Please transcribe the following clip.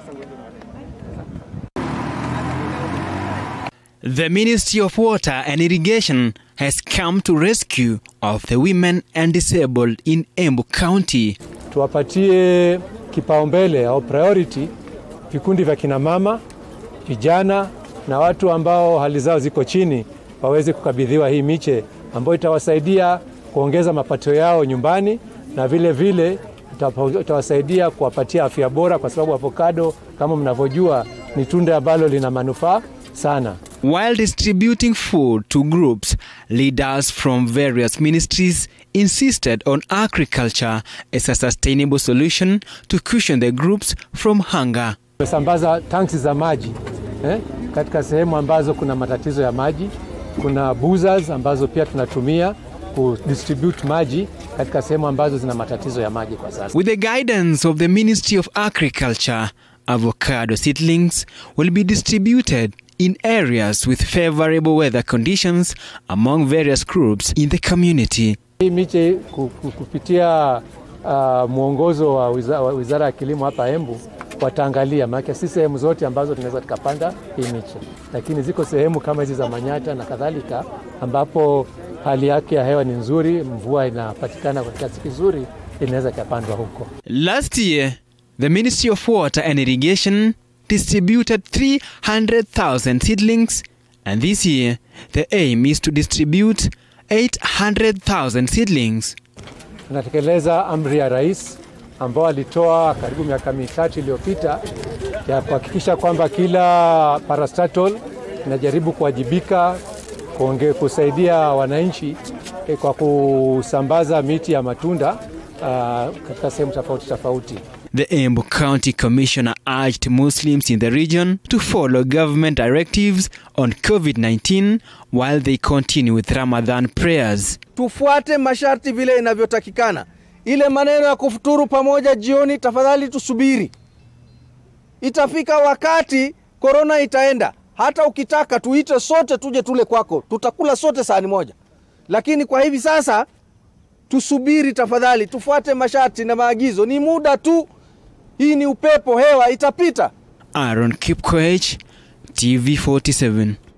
The Ministry of Water and Irrigation has come to rescue of the women and disabled in Embu County. Tuwapatie kipaumbele au priority vikundi vya kinamama, vijana na watu ambao hali zao ziko chini waweze kukabidhiwa hii miche ambayo itawasaidia kuongeza mapato yao nyumbani na vile vile itawasaidia kuwapatia afya bora, kwa sababu avocado kama mnavyojua ni tunda ambalo lina manufaa sana. While distributing food to groups, leaders from various ministries insisted on agriculture as a sustainable solution to cushion the groups from hunger. Tumesambaza tanks za maji eh, katika sehemu ambazo kuna matatizo ya maji. Kuna buzzers ambazo pia tunatumia kudistribute maji katika sehemu ambazo zina matatizo ya maji kwa sasa. With the guidance of the Ministry of Agriculture, avocado seedlings will be distributed in areas with favorable weather conditions among various groups in the community. Hii miche kupitia uh, mwongozo wa Wizara, wa Wizara ya Kilimo hapa Embu wataangalia, maana si sehemu zote ambazo tunaweza tukapanda hii miche, lakini ziko sehemu kama hizi za Manyata na kadhalika ambapo hali yake ya hewa ni nzuri, mvua inapatikana kwa kiasi kizuri, inaweza ikapandwa huko. Last year, the Ministry of Water and Irrigation distributed 300,000 seedlings, and this year the aim is to distribute 800,000 seedlings. Tunatekeleza amri ya rais ambao alitoa karibu miaka mitatu iliyopita ya kuhakikisha kwamba kila parastatal inajaribu kuwajibika kuonge, kusaidia wananchi eh, kwa kusambaza miti ya matunda uh, katika sehemu tofauti tofauti. The Embu County Commissioner urged Muslims in the region to follow government directives on COVID-19 while they continue with Ramadan prayers. Tufuate masharti vile inavyotakikana. Ile maneno ya kufuturu pamoja jioni, tafadhali tusubiri, itafika wakati korona itaenda. Hata ukitaka tuite sote tuje tule kwako, tutakula sote sahani moja, lakini kwa hivi sasa tusubiri tafadhali, tufuate masharti na maagizo. Ni muda tu, hii ni upepo, hewa itapita. Aaron Kipkoech, TV47.